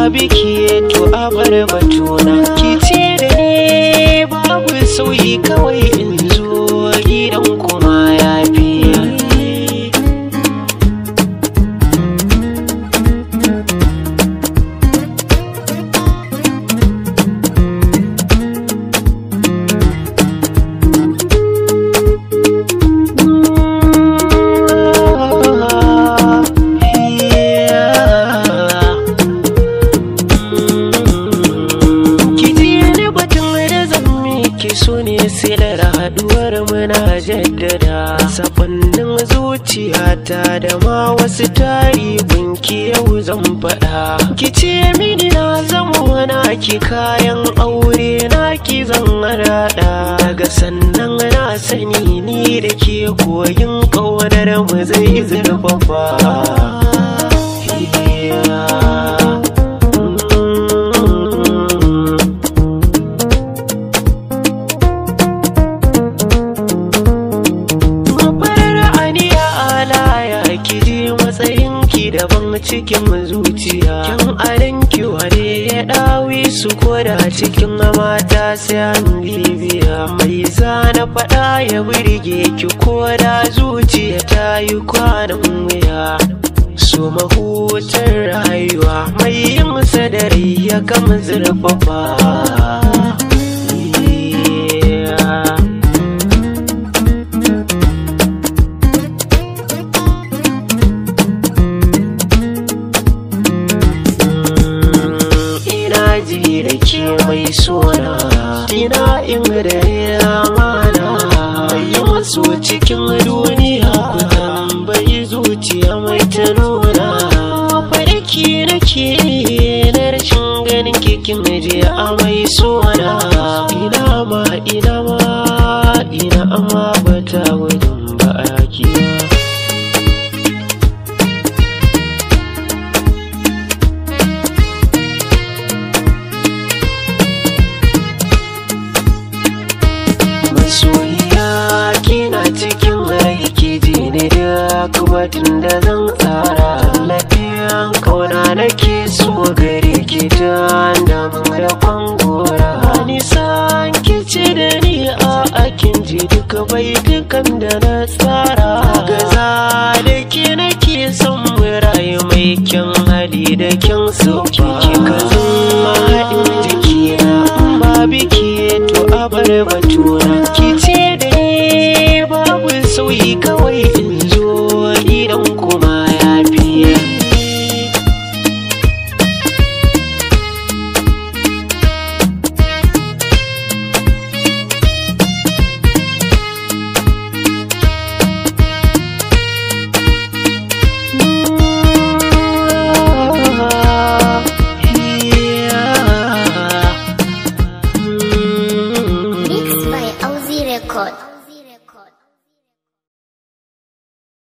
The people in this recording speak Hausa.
biki to a bar batuna ki ce da ni babu sauyi kawai in zo gidan kuma ya fi Ki ji ni batun da zan miki so ne silar haduwar muna jaddada sabannin zuciyata da ma wasu tari gunki yau zan faɗa ki ce mini na zama wana ki kayan aure na ki zan raɗa daga sannan na sani ni da ke koyin ƙaunar mu zai zurfafa Yeah. Farar aniya alaya ki ji matsayinki daban cikin zuciya Kyan adanki wane ya ɗawi su koda cikin mata sai an bibiya Mai zana faɗa ya burge ki koda zuciya ta yi kwanan wuya So mahutar rayuwa mai yin sadari ya kama zurfafa Yeah. ina ji da ke mai sona ina in da mana yi masu cikin duniya ku tambayi zuciya mai ta nuna farki nake na rashin ganin kikin je a mai sona ina ma ina ma ina amma bata wajen ba ake masoyiya kina cikin rai ki ji ne duk batun da zan tsara lafiyan kauna nake so gare ki ta damun da kwangora nisan ki ce da ni a akin ji duka bai dukan da na tsara gaza da ke nake son mu rayu mai kyan hali da kyan sauki kika zama haɗin jikina ba biki to a bar batuna ki